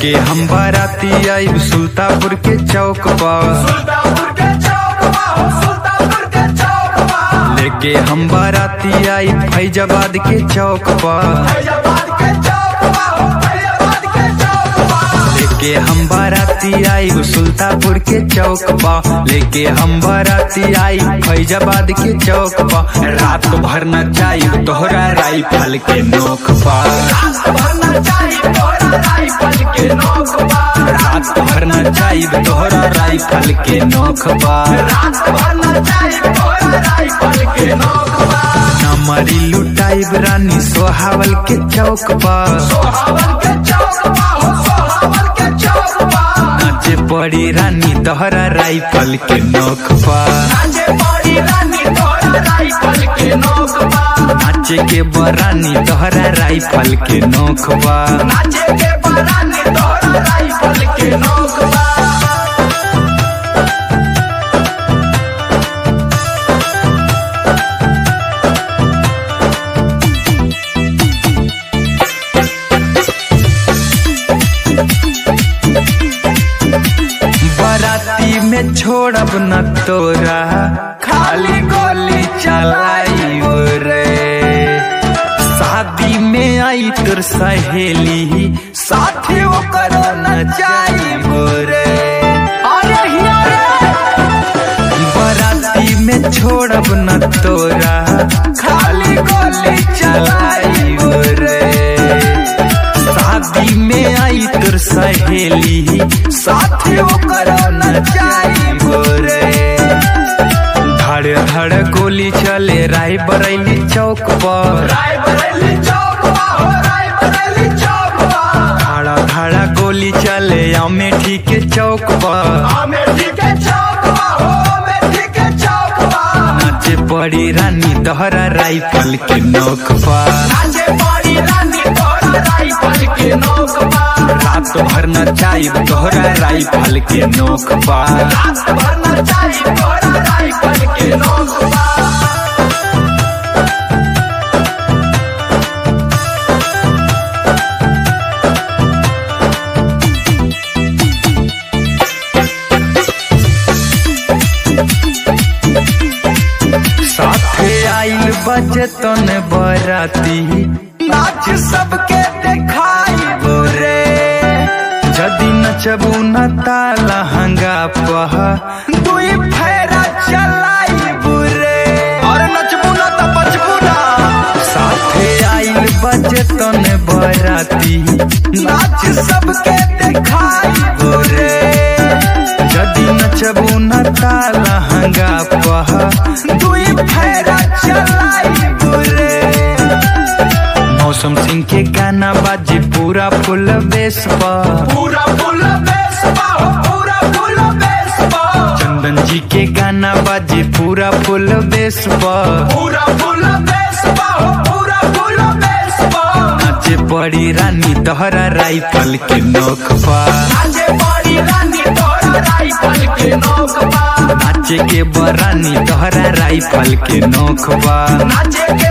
लेके हम बाराती आइब सुल्तापुर के चौक पर सुल्तानपुर के चौक बा हो सुल्तानपुर के चौक बा लेके हम बाराती आइब फैजाबाद के चौक पर फैजाबाद के चौक बा हो फैजाबाद के चौक बा लेके हम बाराती आइब सुल्तापुर के चौक पर लेके हम बाराती आइब फैजाबाद के चौक पर रात भर नचाइब तोहरा राइफल के नोक पर भरना चाहिए तोरा राइफल के नोक बा रात भर नचाइब तोहरा राइफल के नोक पर रात भरना चाहिए तोरा राइफल के नोक बा नमरी लुटाइब रानी सोहावल के चौक पर सोहावल के चौक बा हो सोहावल के चौक बा नाचे पड़ी रानी तोहरा राइफल के नोक पर नाचे पड़ी रानी तोरा राइफल के नोक बा नाचे के बरानी तोहरा राइफल के नोक पर नाचे के बरानी तोरा राइफल के नोक बा बराती में छोड़ब न तोरा खाली गोली चलाई रे शादी में आई तोर सहेली साथी ओकर न जाई रे अरे हिया बराती में छोड़ब न तोरा खाली गोली चलाई रे शादी में आई तोर सहेली साथी ओकर न जाई रे धड़ धड़ गोली चले राय बरैली चौक पर राय बरेली चौक बा हो राय बरेली चौक बा खड़ा खड़ा गोली चले अमेठी के चौक पर अमेठी के चौक बा हो अमेठी के चौक बा नाचे पड़ी रानी तोहरा राइफल के नोक पर नाचे पड़ी रानी तोरा राइफल के नोक बा रात भर नचाइब तोहरा राइफल के नोक पर रात भरना चाहिए तोरा राइफल के नोक बा साथे आइल बजतन बराती नाच सबके देखाई रे जदि नचबू न ताला हंगा पह दुई फेरा चलाई रे और नचबू न त बचबू ना साथे आइल बजतन बराती नाच सबके देखाई रे जदि नचबू न ताला हंगा पह दुई फेरा चलाई रे मौसम सिंह के गाना बाजे पूरा फुल बेस पर पूरा फुल बेस बा हो पूरा फुल बेस बा चंदन जी के गाना बाजे पूरा फुल बेस पर पूरा फुल बेस बा हो पूरा फुल बेस बा नाचे पड़ी रानी तोहरा राइफल के नोक पर नाचे पड़ी रानी तोरा राइफल के नोक बा नाचे के बरानी तोहरा राइफल के नोक पर नाचे